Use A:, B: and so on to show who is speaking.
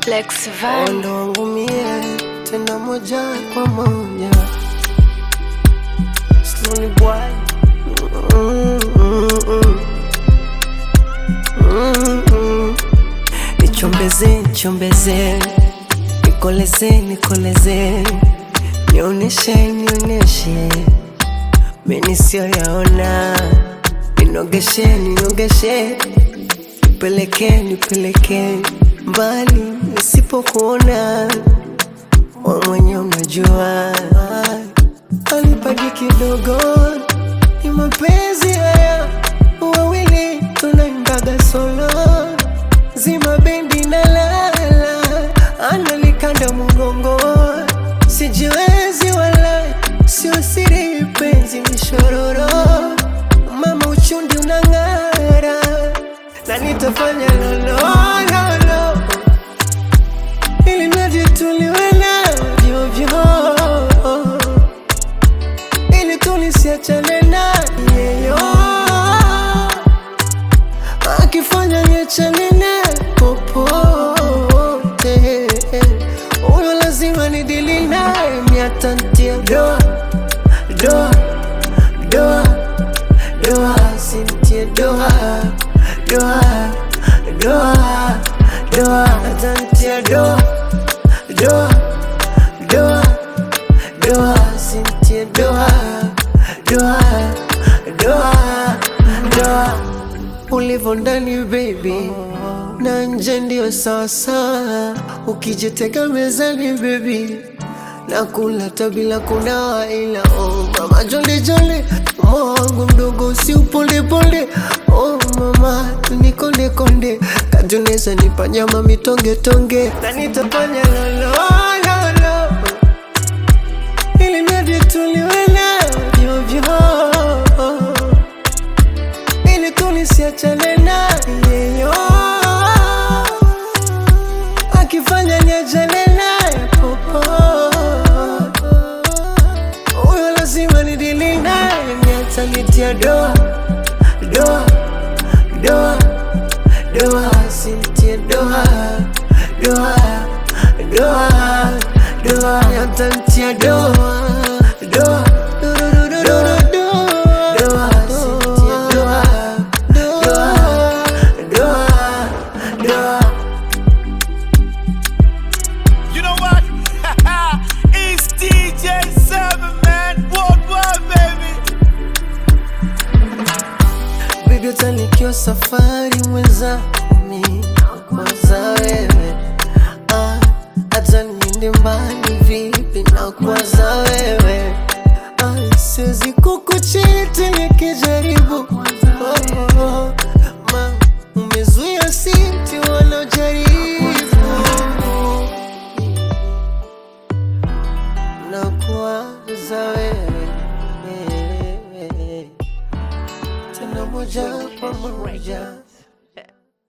A: Lex Van.
B: Ondo wangu mie tena moja kwa moja Slowly boy Mm, mm, mm. Mm, mm. Nichombeze, nichombeze Nikoleze, nikoleze Nioneshe, nioneshe Mimi sio yaona Ninogeshe, ninogeshe Nipeleke, nipeleke mbali nisipokuona wewe mwenye unajua alipaji kidogo ni mapenzi haya wawili tunaimbaga solo zima bendi na lala analikanda mgongo sijiwezi wala sio siri penzi mishororo mama uchundi unang'ara na nitafanya lolololo ili mradi tuliwe navyo vyo ili tulisiachane na yeyo akifanya niachane na popote huyo lazima nidili naye miatantia doa doa doa doa sintie doa doa doa doa atantia doa doa doa doa sintie doa doa doa doa ulivyo ndani baby na nje ndio sawasawa ukijitega mezani baby nakula tabila kunawa ila oh mama jole jole moyo wangu mdogo si uponde ponde oh mama nikonde konde katuneza nipa nyama mitonge tonge na nitafanya lolololo ili mradi tuliwe navyo vyo ili tulisiachane na yeyo akifanya niachane naye popo huyo lazima nidili naye niatanitia doa doa doa doa sintie doa doa doa doa niatantia doa doa doa doa sintie doa doa doa doa
C: You know what? it's DJ Seven Man Worldwide, baby.
B: Baby utanikiwa safari mwenzami kwanza wewe ah, hata niende mbali vipi na kwanza wewe ah, siwezi kukuchiti nikijaribu oh, oh, ma umezuia sinti wanaojaribu na kwanza wewe tena moja kwa moja